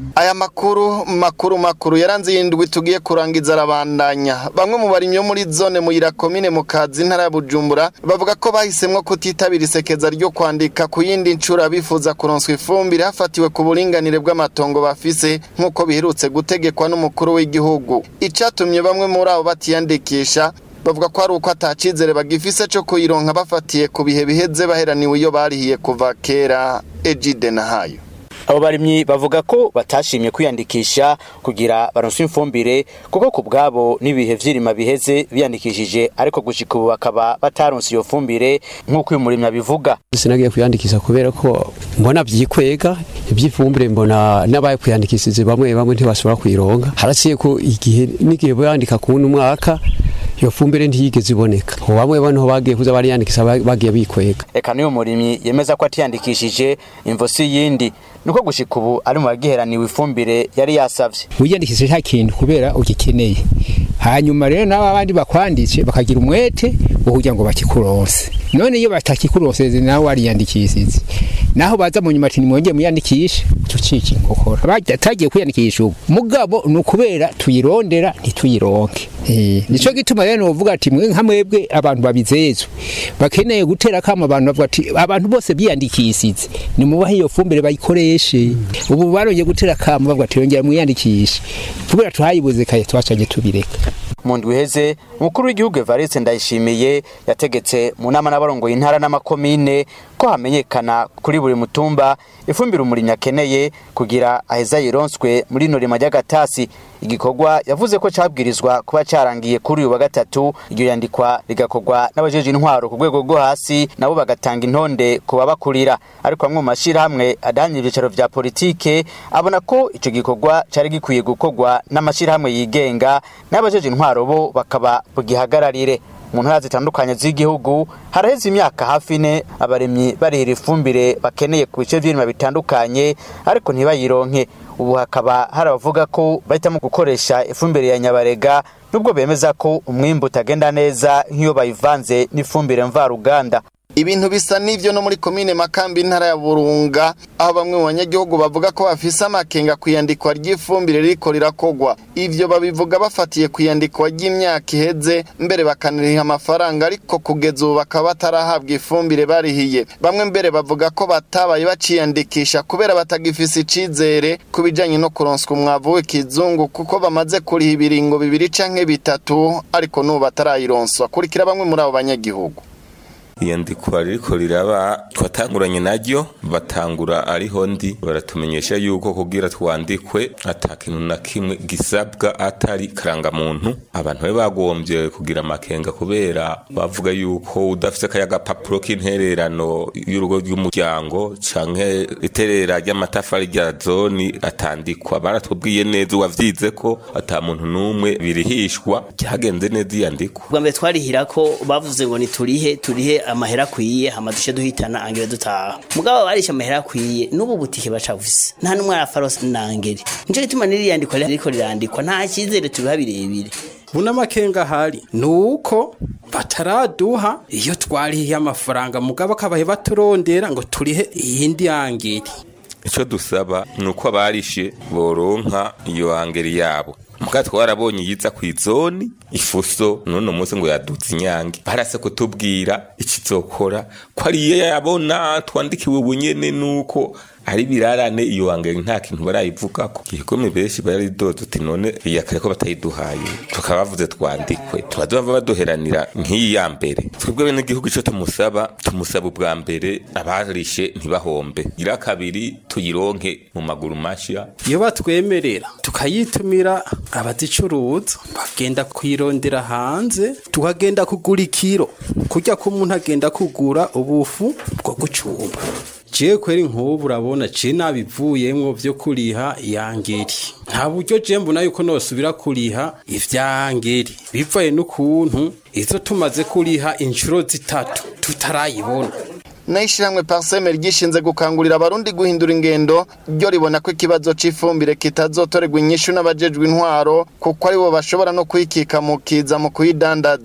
aya makuru makuru makuru yaranze yindwi tugiye kurangiza arabandanya bamwe mu barimyi bo muri zone muyira komine mu kazi ntara ya bujumbura bavuga ko bahisemwo kutitabira isekeza ryo kwandika ku yindi ncura bifuza kuronswa ifumbire hafatiwe ku buringanire bw'amatongo bafise nk'uko biherutse gutegekwa n'umukuru w'igihugu icatumye bamwe muri abo batiyandikisha bavuga ko ari uko atacizere bagifise co kuyironka bafatiye ku bihe biheze baheraniwe iyo barihiye kuva kera ejide na hayo abo barimyi bavuga ko batashimye kwiyandikisha kugira baronswe ifumbire kuko ku bwabo n'ibihe vy'irima biheze biyandikishije ariko gushika ubu bakaba bataronse iyo fumbire nk'uko uyu murimyi abivuga sinagiye kwiyandikisha kubera ko mbona vyikwega ivy'ifumbire mbona n'abaye kwiyandikishije bamwe bamwe ntibashobora kuyironka haraciye ko igihe n'igihe boyandika kuwundi mwaka iyo fumbire ntiyigeze iboneka bamwe bano bagiye kuza bariyandikisha bagiye bikwega eka n'uyu murimyi yemeza ko atiyandikishije imvo si yindi nuko gushika ubu ari mu bagiheraniwe ifumbire yari yasavye wiyandikishije nta kintu kubera ugikeneye hanyuma rero nabo abandi bakwanditse bakagira umwete wo kugira ngo bakikuronse none iyo batakikuronse nawe wariyandikishije naho baza mu nyuma ati nimwongeye muyandikishe tucika inkokora batagiye kwiyandikisha ubu mugabo ni ukubera tuyirondera ntituyironke nico gituma rero novuga ati mwe nka mwebwe abantu babizezwe bakeneye gutera kama abantu bavuga ati abantu bose biyandikishije nimubahe iyo fumbire bayikoreshe ubu barongeye gutera kama bavuga ati yongera mwiyandikishe kubera tuhayibuze kaye twacaje tubireka mu ndwi iheze umukuru w'igihugu Evariste Ndayishimiye yategetse mu nama n'abarongoye intara n'amakomine ko hamenyekana kuri buri mutumba ifumbire umurimyi akeneye kugira aheza yironswe muri ino rima ry'agatasi igikorwa yavuze ko cabwirizwa kuba carangiye kuri uyu wa gatatu iryo yandikwa rigakorwa n'abajeje intwaro ku rwego rwo hasi nabo bagatanga intonde ku babakurira ariko bamwe mu mashirahamwe adahanye ivyicaro vya politike abona ko ico gikorwa cari gikwiye gukorwa n'amashirahamwe yigenga n'abajeje intwaro bo bakaba bugihagararire mu ntara zitandukanye z'igihugu haraheze imyaka hafi ine abaremyi barihira ifumbire bakeneye ku bice vy'irima bitandukanye ariko ntibayironke ubu hakaba hari abavuga ko bahitamo gukoresha ifumbire ya nyabarega nubwo bemeza ko umwimbu utagenda neza nk'iyo bayivanze n'ifumbire mvaruganda ibintu bisa n'ivyo no muri komine makambi intara ya burunga aho bamwe mu banyagihugu bavuga ko bafise amakenga kwiyandikwa ry'ifumbire ririko rirakogwa ivyo babivuga bafatiye kwiyandikwa ry'imyaka iheze mbere bakanariha amafaranga ariko kugeza ubu bakaba batarahabwa ifumbire barihiye bamwe mbere bavuga ko batabaye baciyandikisha kubera batagifise icizere ku bijanye no kuronswa umwavu w'ikizungu kuko bamaze kuriha ibiringo bibiri canke bitatu ariko n'ubu batarayironswa kurikira bamwe muri abo banyagihugu iyandikwa ririko riraba twatanguranye naryo batangura ariho ndi baratumenyesha yuko kugira twandikwe ata kintu na kimwe gisabwa atari karangamuntu abantu be bagombye kugira amakenga kubera bavuga yuko udafite kaya gapapuro k'intererano y'urugo rw'umuryango canke iterera ry'amatafari rya zoni atandikwa baratubwiye neza uwavyize ko ata muntu n'umwe birihishwa cyagenze neza iyandikwa bwa mbere twarihira ko bavuze ngo niturihe turihe amahera akwiye hama duce duhitana angere dutaha mugabo barisha amahera akwiye n'ubu butike bacavuse nta n'umwe arafarose nangere nico gituma n'iriyandikwa ririko rirandikwa nta cyizere tubiha birebire buna makenga hari nuko bataraduha iyo twarihiye amafaranga mugabo akabaye baturondera ngo turihe iyindi angeri icyo dusaba ni uko abarishe boronka iyo angeri yabo muka twarabonye yiza ku izoni ifuso none munsi ngo yadutse inyange barase kutubwira ikizokora ko ariyo yabona twandikiwe ubunyene nuko ari birarane iyo wangere nta kintu barayivugako igikome benshi baridodo uti none iyakare ko batayiduhaye tukaba bavuze twandikwe tuba bava baduheranira nk'iyi ya mbere twebwe bene igihugu ico tumusaba tumusaba ubwa mbere abarishe ntibahombe ira kabiri tuyironke mu maguru mashya iyo batwemerera tukayitumira abazicuruza bagenda kuyirondera hanze tukagenda kugura ikiro kurya ko umuntu agenda kugura ubufu bwo gucumba jewe kweri nk'ubu urabona je nabivuyemwo vyo kuriha yangeri nta buryo je mbona yuko nosubira kuriha ivyangeri bivaye n'ukuntu izo tumaze kuriha inshuro zitatu tutarayibona n'ishyirahamwe pariseme ryishinze gukangurira abarundi guhindura ingendo ryo ribona ko ikibazo cy'ifumbire kitazotorerwa inyishu n'abajejwe intwaro kuko aribo bashobora no kuyikika mu kiza mu kuyidandaza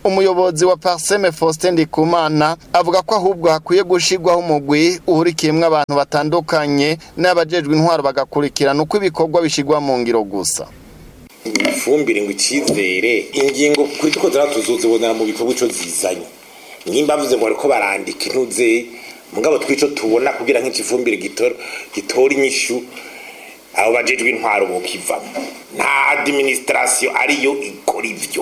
umuyobozi wa parseme faustin ndikumana avuga ko ahubwo hakwiye gushirwaho umugwi uhurikiyemwo abantu batandukanye n'abajejwe intwaro bagakurikirana uko ibikorwa bishirwa mu ngiro gusa ifumbire ngo icyizere ingingo kuri two turazibonera mu bikorwa ico zizanye nimba bavuze ngo bariko barandika intuze mugabo twico tubona kugira nk'ikifumbire gitora inyishu abo bajejwe intwaro bokivamo nta administration ariyo ikora ivyo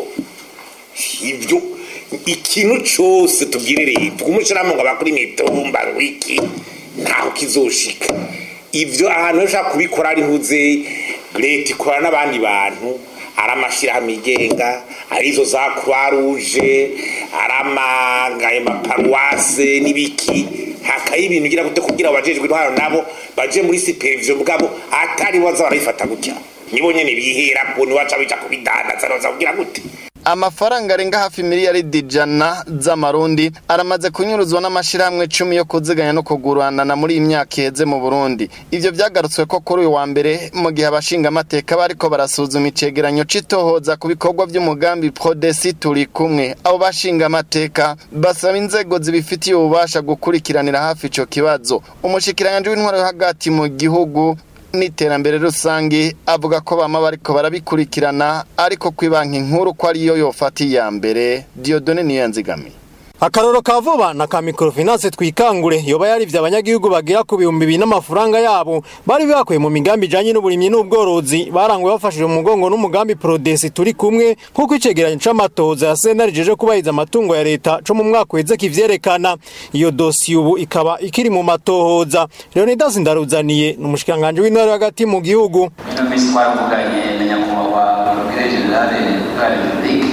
ivyo ikintu cose tubwire leta umushiramo ngo abakora imitumba wiki ntaho kizoshika ivyo ahantu ushaka kubikora ari ntuze leta ikora n'abandi bantu ari amashyirahamwe yigenga ari izo za croix rouge ari amagaye maparuwase n'ibiki hakaye ibintu ugira gute kugira abajejwe intwaro nabo baje muri supervision bwabo atari baza barayifata gutya nibo nyene bihera ko niwaca bija kubidandaza noza kugira gute amafaranga arenga hafi miliyaridi ijana z'amarundi aramaze kunyuruzwa n'amashirahamwe cumi yo kuziganya no kuguranana muri iyi myaka iheze mu burundi ivyo vyagarutswe ko kuri uyu wa mbere mu gihe abashingamateka bariko barasuzuma icegeranyo c'itohoza ku bikorwa vy'umugambi prodesi turi kumwe abo bashingamateka basaba inzego zibifitiye ububasha gukurikiranira hafi ico kibazo umushikiranganji w'intwaro yo hagati mu gihugu n'iterambere rusange avuga ko bama bariko barabikurikirana ariko kwi banki nkuru ko ariyo yofata iya mbere Diodone Niyanzigamiye akaroro ka vuba na ka microfinance twikangure yoba yarivye abanyagihugu bagira ku bihumbi bibiri n'amafaranga yabo bari bakuye mu migambi ijanye n'uburimyi n'ubworozi baranguwe bafashije mu mugongo n'umugambi prodesi turi kumwe nk'uko icegeranyo c'amatoza ya sena rijeje kubahiriza amatungo ya leta co mu mwaka uheze kivyerekana iyo dosiye ubu ikaba ikiri mu matohoza leonidas ndaruzaniye ni umushikiranganji w'intara hagati mu gihugu ino minsi twaravuganye na nyakubahwa porokire generale de la republique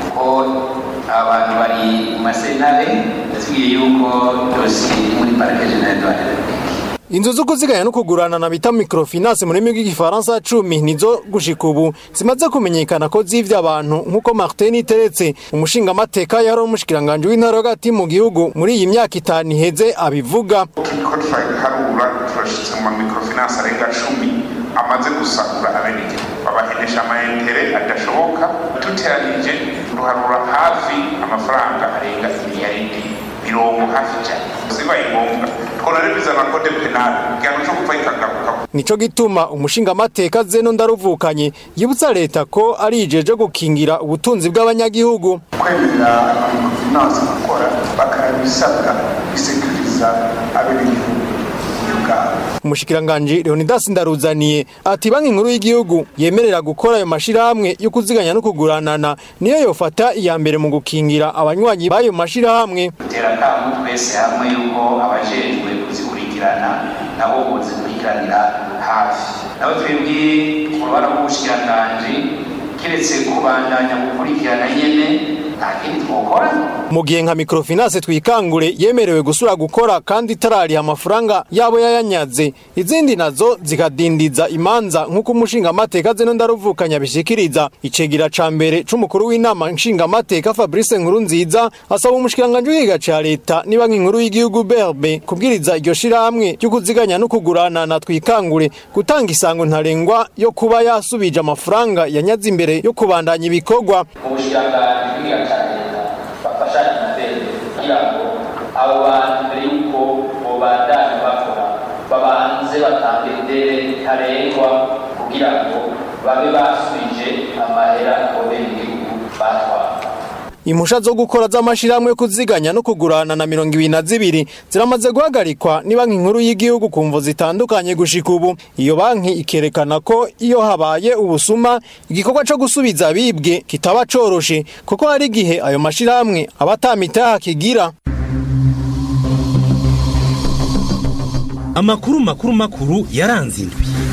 kuko abantu bari mu masenare yatubwiye yuko dosiye iri muri parike generale de la republique inzu zo kuziganya no kugurana na bita microfinance mu rurimi rw'igifaransa cumi nizo gushika ubu zimaze kumenyekana ko zivye abantu nk'uko martin iteretse umushingamateka yari umushikiranganji w'intara hagati mu gihugu muri iyi myaka itanu iheze abivuga turiko turaharura turashitse mu microfinance arenga cumi amaze gusagura abenegihugu babahenesha amayentere adashoboka duteranije duharura hafi amafaranga arenga imiliyaridi mirongo hafi ijana zibaye ngombwa twonare bizana kode penali igihano co gupfa ikagaruka nico gituma umushingamateka zeno ndaruvukanye yibutsa leta ko ari ijeje gukingira ubutunzi bw'abanyagihugu kwemerera amamikrofinance gukora bakarabisabwa bisekuriza abenegihugu umushikiranganji leonidas ndaruzaniye ati banki nkuru y'igihugu yemerera gukora ayo mashirahamwe yo kuziganya no kuguranana niyo yofata iya mbere mu gukingira abanywanyi b'ayo mashirahamwe dutera akamu twese hamwe yuko abajejwe kuzikurikirana nabo bozikurikiranira hafi nabo twebwe ku ruhara rw'ubushikiranganji kiretse kubandanya gukurikirana nyene nta kindi twokora mu gihe nka microfinance twikangure yemerewe gusura gukora kandi itarariha amafaranga yabo yayanyaze izindi nazo zikadindiza imanza nk'uko umushingamateka zeno ndaruvukanya bishikiriza icegera ca mbere c'umukuru w'inama nshingamateka fabrice nkuru nziza asaba umushikiranganji w'igiga ca leta ni banki nkuru y'igihugu berbe kubwiriza iryo shirahamwe ryo kuziganya no kugurana na twikangure gutanga isango ntarengwa yo kuba yasubije amafaranga yanyaze imbere yo kubandanya ibikorwa ubushikiranganji bw'igiga ca leta bafashanye inzego kugira ngo abo bantu mbere y'uko bobandanya bakora babanze batange idere ntarengwa kugira ngo babe basubije amahera abenegihugu batwara impusha zo gukora z'amashirahamwe yo kuziganya no kugurana na mirongo ibiri na zibiri ziramaze guhagarikwa ni banki nkuru y'igihugu ku mvo zitandukanye gushika ubu iyo banki ikerekana ko iyo habaye ubusuma igikorwa co gusubiza abibwe kitaba coroshe kuko hari igihe ayo mashirahamwe aba atamitaha kigira amakuru makuru makuru yaranze indwi